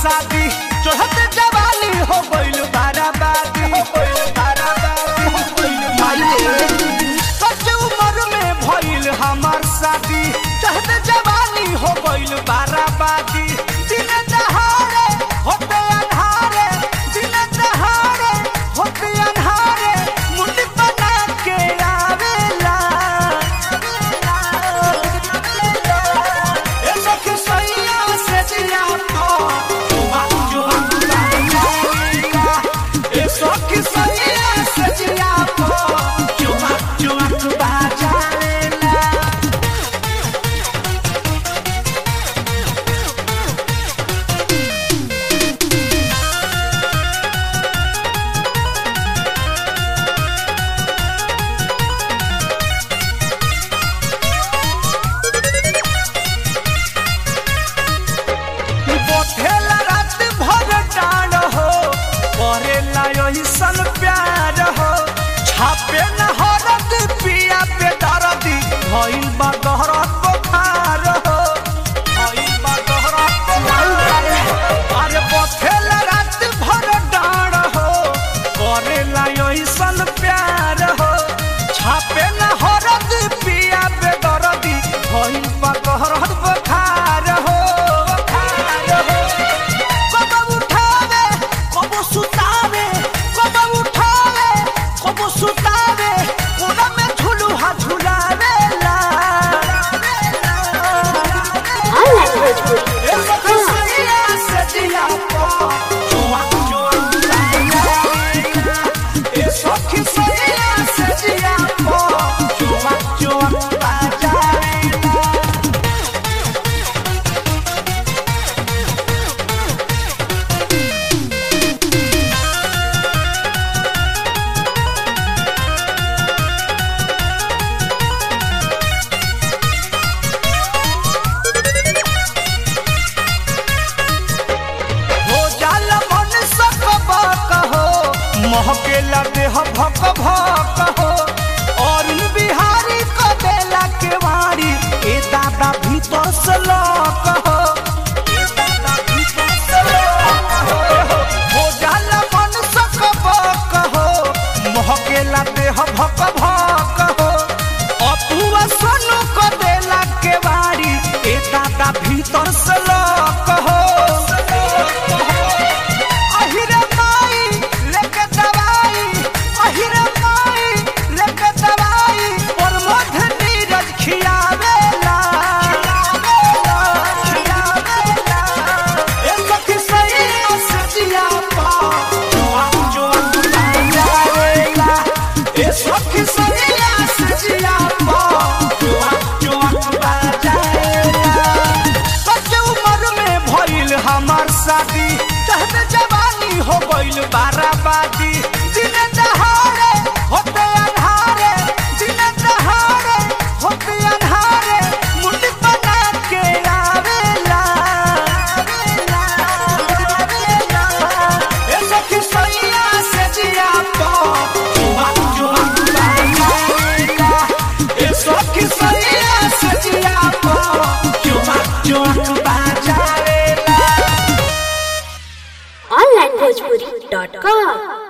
शादी चढ़त जवानी हो गइल बाराबादी हो गइल बाराबादी हो गइल माई कच्चे उम्र में भइल हमार शादी चढ़त जवानी हो गइल बाराबादी दिन दहाड़े होते अन्हारे दिन दहाड़े होते अन्हारे मुंडी बना के आवेला ए सखी सैया से जिया तो जुआ जुआ बाजाएगा ए सखी सैया से जिया तो जुआ जुआ बाजाएगा बोथेला रात भर डांड हो करेला ऐसन प्यार हो छापे न हरद पिया पे दर्दी भइल बा गहरत बुखार हो भइल बा गहरत बुखार अरे बोथेला रात भर डांड हो करेला ऐसन प्यार हो छापे न हरद पिया पे दर्दी भइल बा गहरत बुखार हो बुखार हो कब उठावे कब सुतावे कब उठावे कब सुतावे कोना में झुलुहा झुलावेला Online Bhojpuri ए सखी सैया से जिया पो जुआ जुआ बाजाएगा ए सखी सैया से जिया पो जुआ जुआ बाजाएगा हो जाला मन सकब कहो महकेला देह भक भक हो और बिहारी क देला केवाड़ी ए दादा भीतर से लक हो ए दादा भीतर से लक हो हो जाला मन सकब कहो महकेला देह भक भक हो अपुआ सोनू क देला केवाड़ी ए दादा भीतर से लक हो अहिरे माई लेके दवाई अहिरे माई लेके दवाई और मध नीरज खियावेला खियावेला ए सखी सैया से जिया पा जुआ जुआ बाजाएगा ए सखी सैया से जिया पा जुआ जुआ बाजाएगा कच्चे उम्र में भइल हमार शादी चहते जवानी हो गइल बाराबादी दिन दहाड़े होते अन्हारे दिन दहाड़े होते अन्हारे मुंडी बना के आवेला ए सखी सैया से जिया पो जुआ जुआ बाजाएगा ए सखी सैया से जिया पो जुआ जुआ बाजाएगा Online Bhojpuri.com